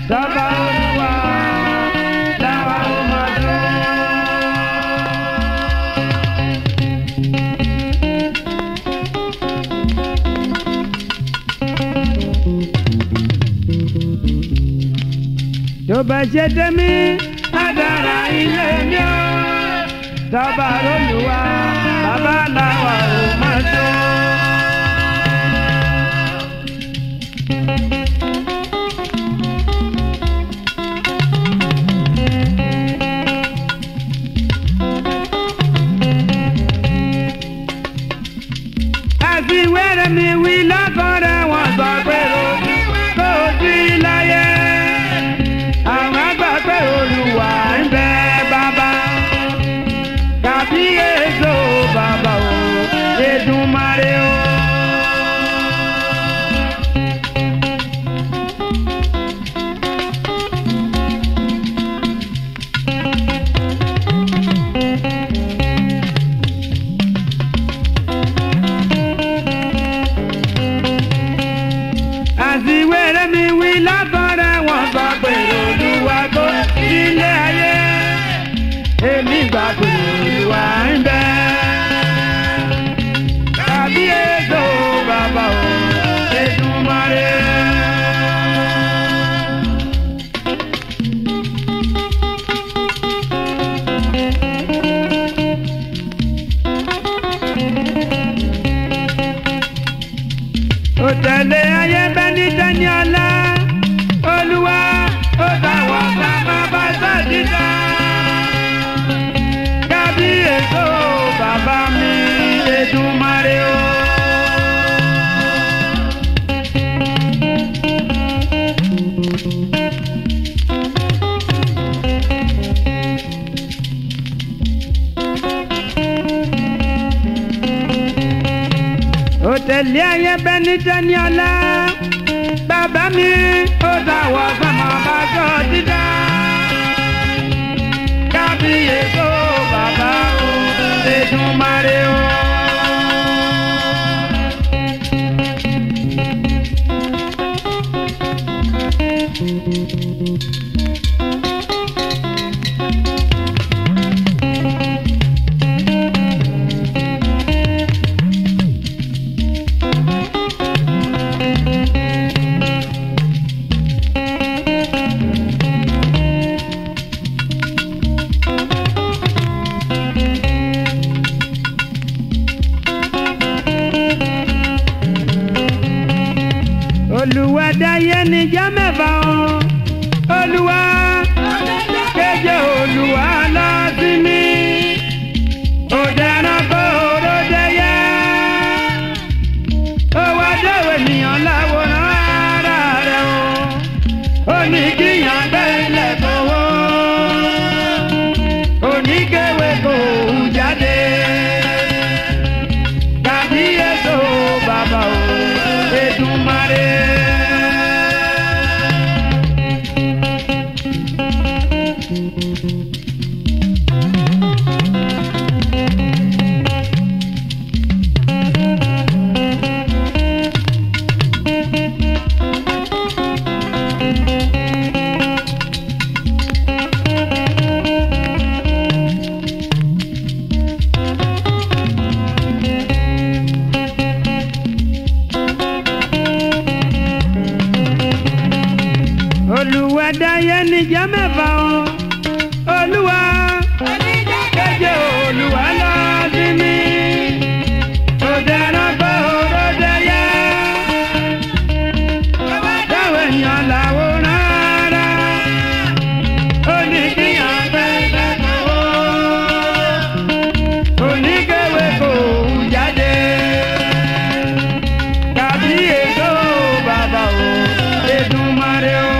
Sábà olúwa làwa ó máa dún. tó bá ṣe tẹ́mí àdàrà ilé mi ó sábà olúwa bàbá làwa ó máa dún. àfi wẹ́rẹ́ mi wí lọ́kọ̀ọ́rẹ́ wọn sọ pé o kò sí láyé àwọn àgbà pé olùwà ń bẹ bàbá kàbíyèsó bàbá o Èdùmàrè o. àti wẹ́rẹ́ mi wí lákọ̀ọ́rẹ́ wọn sọ pé olùwà kò sílé ayé èmi gbà pé olùwà ń bẹ. Kábíyèsí o bàbá o Èdùmàrè. ó tẹ̀lé ayé bẹ́ẹ̀ ní tẹ́ni ọ̀la olúwa ó dáwọ́ sábà bá sàdídá. kábíyèsí o bàbá mi Èdùmàrè o. ó tẹ̀lé ayé bẹ́ẹ̀ ní tẹ́ni ọ̀la bàbá mi ó dáwọ́ sábà bá sàdídá. kábíyèsí o bàbá o Èdùmàrè o. olùwà dáyé níjà mẹ́fà o olùwà kéje olùwà lọ sí mi òde ẹranko òde yẹ owó adéwò ènìyàn láwòrán ara rẹ o ó ní kíyàn bẹ́ẹ̀lẹ̀ kówó oníkéwé kò hù jáde kàbíyèsí o bàbá o Èdùmàrè. olùwà dáyé níjà mẹ́fà o olúwa kéje olúwa lọ sí mi òde ẹranko òde yẹ dáwọ èèyàn làwòrán ara ó ní kíyàn bẹ́ẹ̀ kó oníkéwé kò hù jáde kàbíyèsí o bàbá o Èdùmàrè o.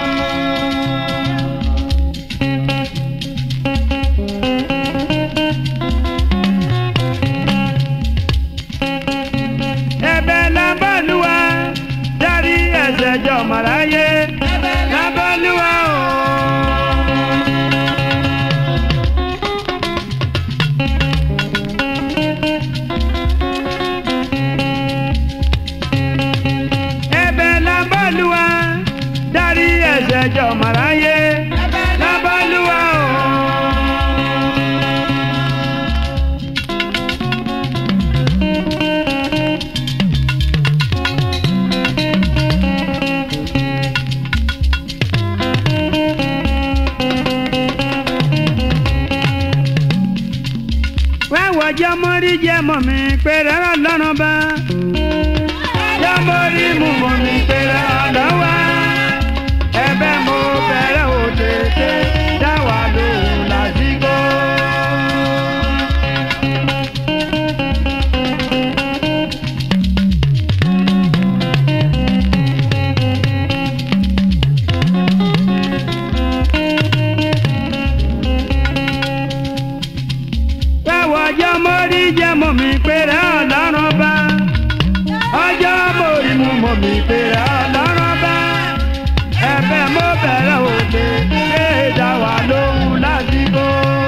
ẹ̀bẹ̀ lábọ́lúwa dárí ẹ̀ṣẹ̀ jọ màráyé lábọ́lúwa o. ẹ̀bẹ̀ lábọ́lúwa dárí ẹ̀ṣẹ̀ dẹjọ́ màráyé lábálúwà o. wẹ́wọ̀ jọmọ́rí jẹ́ mọ̀ mi pé rárá lọ́rùn bá. jọmọ́rí mú mọ̀ mi pé rárá lọ́wọ́. ẹ̀bẹ̀ mo bẹ̀rẹ̀ ò tètè dá wà lóhùn lásìkò. wẹ́wọ̀ jọmọ́rí jẹ́ mọ̀ mi pé rárá lọ́rùn bá. ọjọ́ mọ̀rí mú mọ̀ mi pé rárá lọ́rùn bá. ẹ̀bẹ̀ mo bẹ̀rẹ̀ ò tètè dá wà lóhùn lásìkò.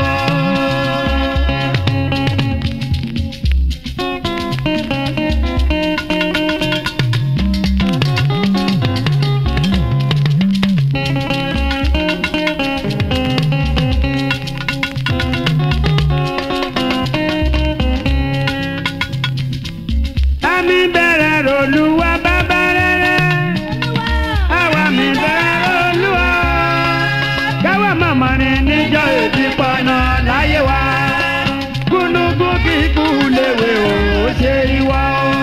Àmì bẹ̀rẹ̀ ròlúwa bàbá rere. Àwa mi bẹ̀rẹ̀ ròlúwa. Káwa màmá ni níjọ́ èdè pọnà láyé wa. Gúnugún kíkú léwe ò ṣe ìwọ.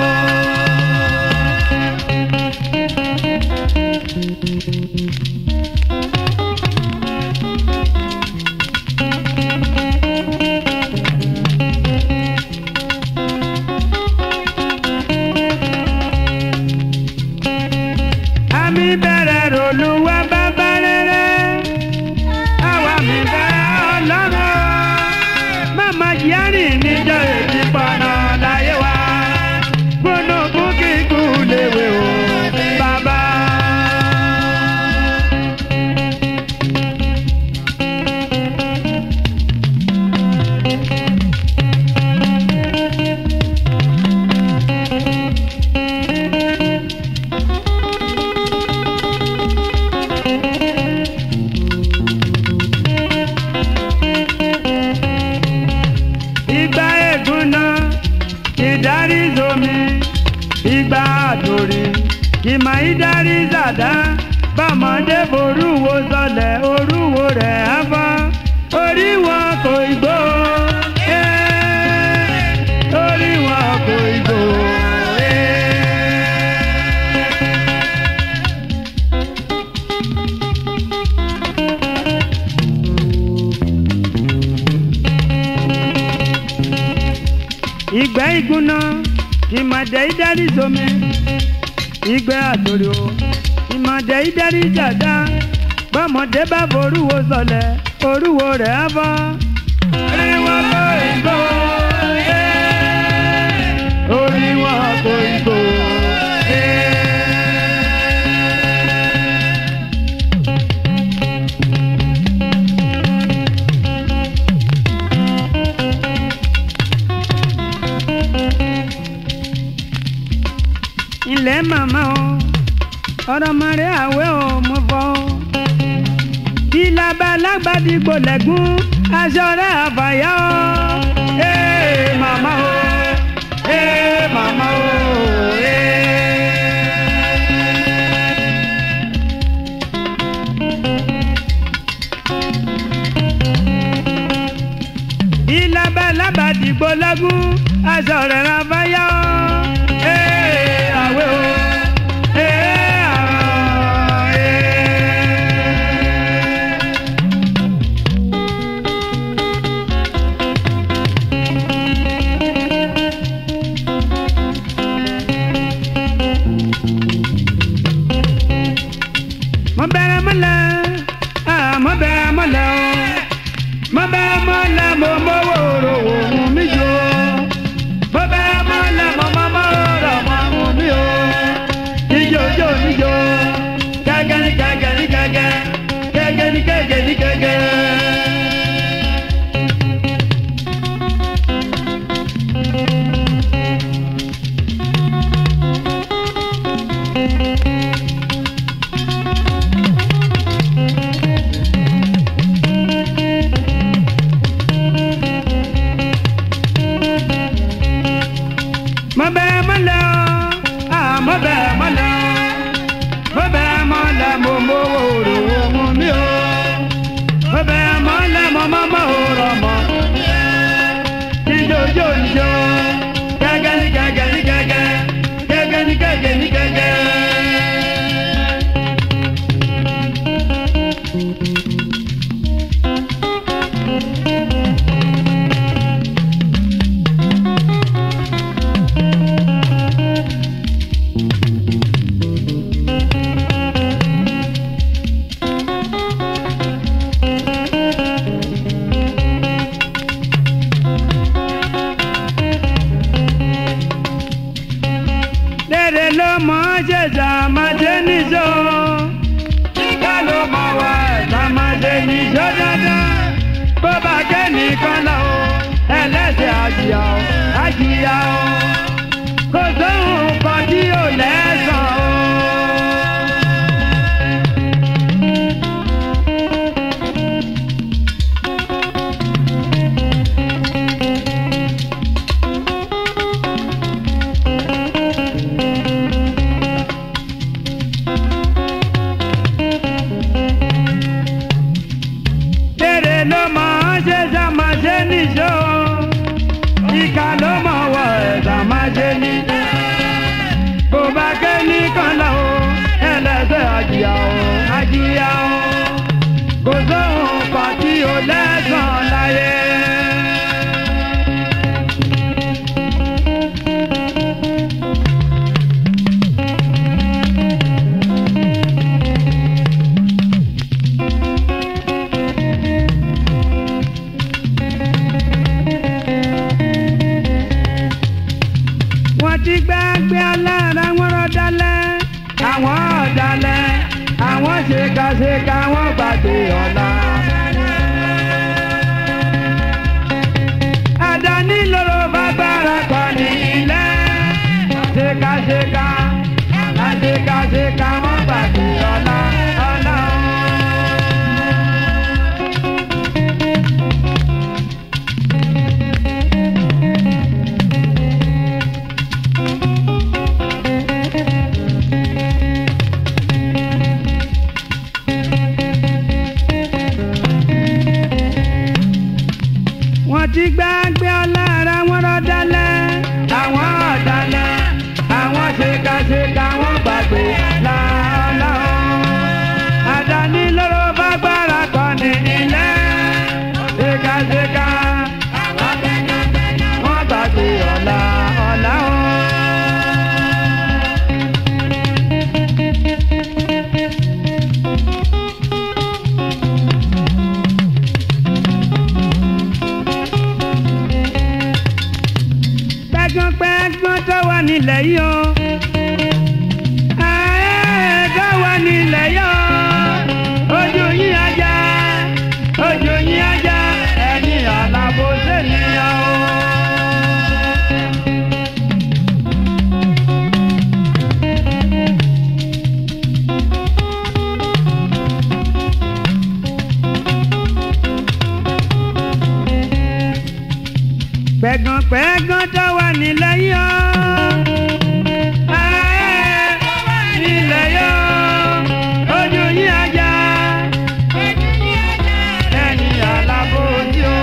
Àmì bẹ̀rẹ̀ ròlúwa bàbá rere. Àwa mi bẹ̀rẹ̀ ọlọ́run. Màmá Jíárì níjọ́ èdè pọnà láyé wa. Gúnugún kíkú léwe ò bàbá. ìgbà ègúnná ìdarí zomi ìgbà àdòrè ìmọ̀ ìdarí zàdá bọ́mọdé borúwo sọlẹ̀ orúwo rẹ̀ á fọ́ orí wọn kò igbó eh, orí wọn kò igbó. eh. ìgbẹ́ ìgúnná ìmọ̀dé ìdarí zomi ìgbẹ́ àtòrò ìmọ̀dé ìdarí jàdá bọ́mọdé bá forúwo sọlẹ̀ orúwo rẹ̀ á bọ́. orí wọn kò ìgbó eh, orí wọn kò ìgbó. eh. ilẹ̀ màmá o ọ̀rọ̀ mọ̀rẹ́ àwẹ̀ o mo fọ́ o. bí labalágbá dìgbò lẹ́gùn aṣọ rẹ̀ àfàyà o. ee màmá o ee màmá o ee. bí labalábá dìgbò lẹ́gùn aṣọ rẹ̀ àfàyà o. ee àwẹ̀ o ee àwẹ̀ ee. mo bẹ̀rẹ̀ mọ́lẹ̀ ah, mo bẹ̀rẹ̀ mọ́lẹ̀ o mo bẹ̀rẹ̀ mọ́lẹ̀ mo mọ́wọ́ òròwò ohun mi jò mo bẹ̀rẹ̀ mọ́lẹ̀ mo mọ́wọ́ òròwò ohun mi o ijó ijó níjó gẹ́gẹ́ ní gẹ́gẹ́ ní gẹ́gẹ́ gẹ́gẹ́ ní gẹ́gẹ́ ní gẹ́gẹ́. ṣèkàṣèkà wọ́n gbàgbé ọ̀la. àdáni lóró bá gbára kọ ní ilé. ṣèkàṣèkà àṣekàṣèkà wọ́n gbàgbé ọ̀la. ọ̀la o. wọ́n ti gbàgbé ọlára wọn rọ́dálẹ̀ àwọn ọ̀dálẹ̀ àwọn ṣèkàṣèkà wọ́n gbàgbé láàlá o. àdáni lóró bá gbára kọ ní ilé ṣèkàṣèkà wọ́n gbàgbé ọ̀la ọ̀la o. pẹ́gbọ́n tó wà nílẹ̀ yìí o. Ààrẹ tó wà nílẹ̀ yìí o. Ojú yín ajá, ojú yín ajá, ẹni àlàbò sẹ́niyàn o. pẹ̀gàn pẹ̀gàn tó wà nílẹ̀ yọ. nílẹ̀ yọ. ojú yín ajá. ẹni alábòójú o.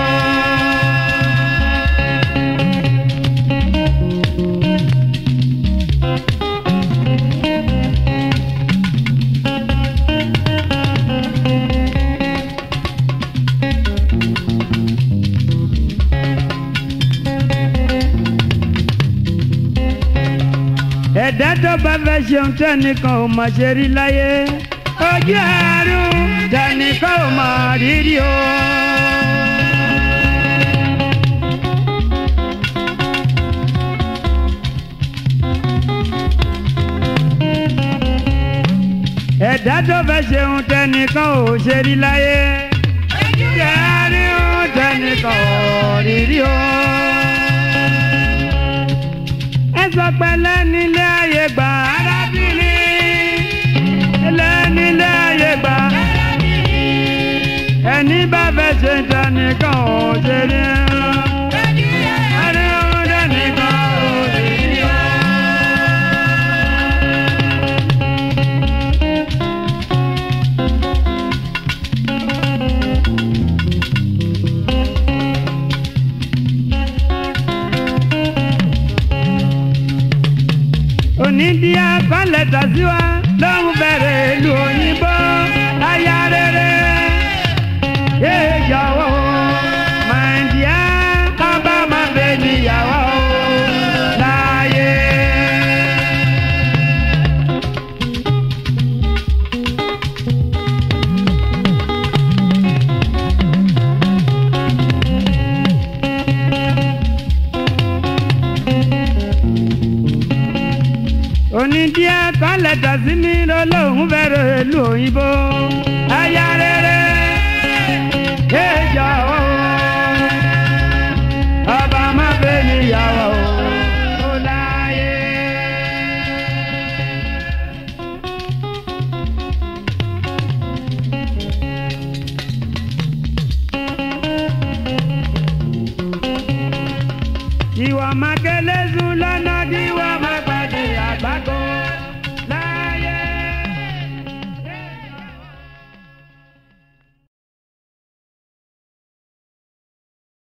ẹ̀dá tó bá fẹ́ ṣeun tẹ́nìkan ò mọ̀ ṣe rí láyé ojú àárún tẹ́nìkan ò mọ̀ rírì o. ẹ̀dá tó fẹ́ ṣeun tẹ́nìkan ò ṣe rí láyé ojú àárún tẹ́nìkan ò rírì o sọ pé lẹ́nilé ayé gbà arábìnrin lẹ́nilé ayé gbà ẹni bá fẹ́ ṣe tẹnìkan ò ṣe ní ẹni ò tẹnìkan ò ṣe ní ọ. onídìí akọ́lẹ̀ tàṣíwá lóhùn bẹ̀rẹ̀ ìlú òyìnbó aya rere yé jọ̀wọ́ màdìá kábà má bẹ níyàwó láàyè. onídìí akọ́lẹ̀ tàṣí mi lọ́lọ́hún bẹ̀rẹ̀ ìlú òyìnbó aya rere yé jọ̀wọ́ ọba má bẹ níyàwó láàyè. ìwà mákẹ́lẹ́sùn lọ́nà díwà máa.